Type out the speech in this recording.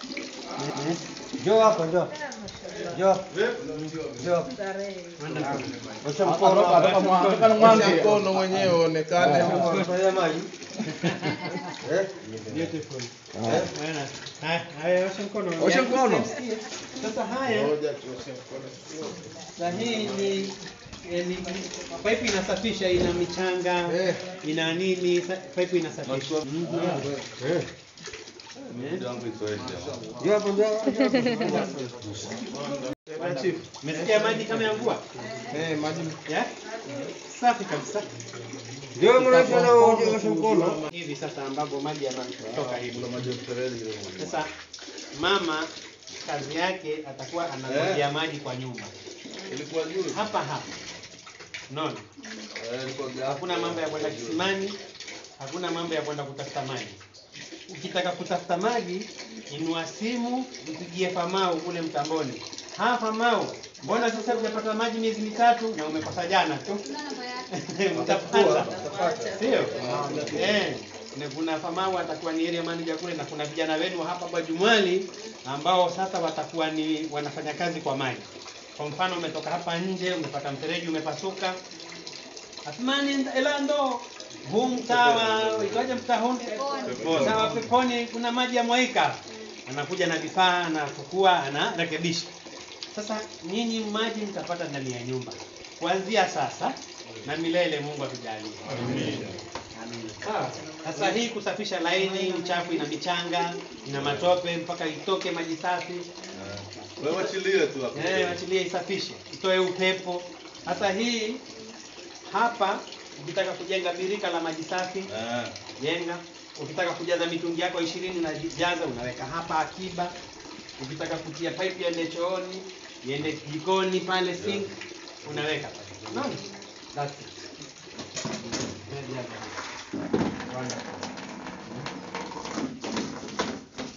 Njoo hapa, njoo. Njoo. Njoo. Osha mkono. Osha mkono mwenyewe uonekane. Fanya maji. Eh? Haya, osha mkono. Osha mkono. Sasa haya, sasa hii ni eh, ni pipe inasafisha, ina michanga, Eh. ina nini, sa- pipe inasafisha. Njoo hapa, njoo. Umesikia maji kama ya mvua? Eh, maji Yeah? Safi kabisa. Njoo mrefu na uje osha mkono. Hivi sasa ambapo maji yanatoka hivi. Sasa mama kazi yake atakuwa anamwagia maji kwa nyumba. ilikuwa juu. Hapa hapa. Unaona? Eh, ilikuwa gapi. Hakuna mambo ya kwenda kisimani, hakuna mambo ya kwenda kutafuta maji. Ukitaka kutafuta maji, inua simu, mpigie Famau kule mtamboni. Ha, Famau, mbona sasa hujapata maji miezi mitatu na umekosa jana tu? Mtapata, sio? Eh, na kuna Famau atakuwa ni area manager kule, na kuna vijana wenu hapa Bajumwali ambao sasa watakuwa ni wanafanya kazi kwa maji. Kwa mfano, umetoka hapa nje, umepata mfereji umepasuka, Athmani Elando huu mtaa wa itwaje mtaa huu? Mtaa wa Peponi kuna maji ya mwaika. Anakuja na vifaa anafukua, anarekebisha. Sasa nyinyi maji mtapata ndani ya nyumba kuanzia sasa na milele, Mungu atujalie. Amina. Sawa. Sasa hii kusafisha laini, uchafu ina michanga, ina matope mpaka itoke maji safi. Wewe wachilie tu hapo. Eh, achilie isafishe, itoe upepo. Sasa hii hapa ukitaka kujenga birika la maji safi, Eh. jenga. Ukitaka kujaza mitungi yako ishirini unajaza, unaweka hapa akiba. Ukitaka kutia pipe iende chooni, iende jikoni pale sink, unaweka pale. Unaona? That's it. Wonderful.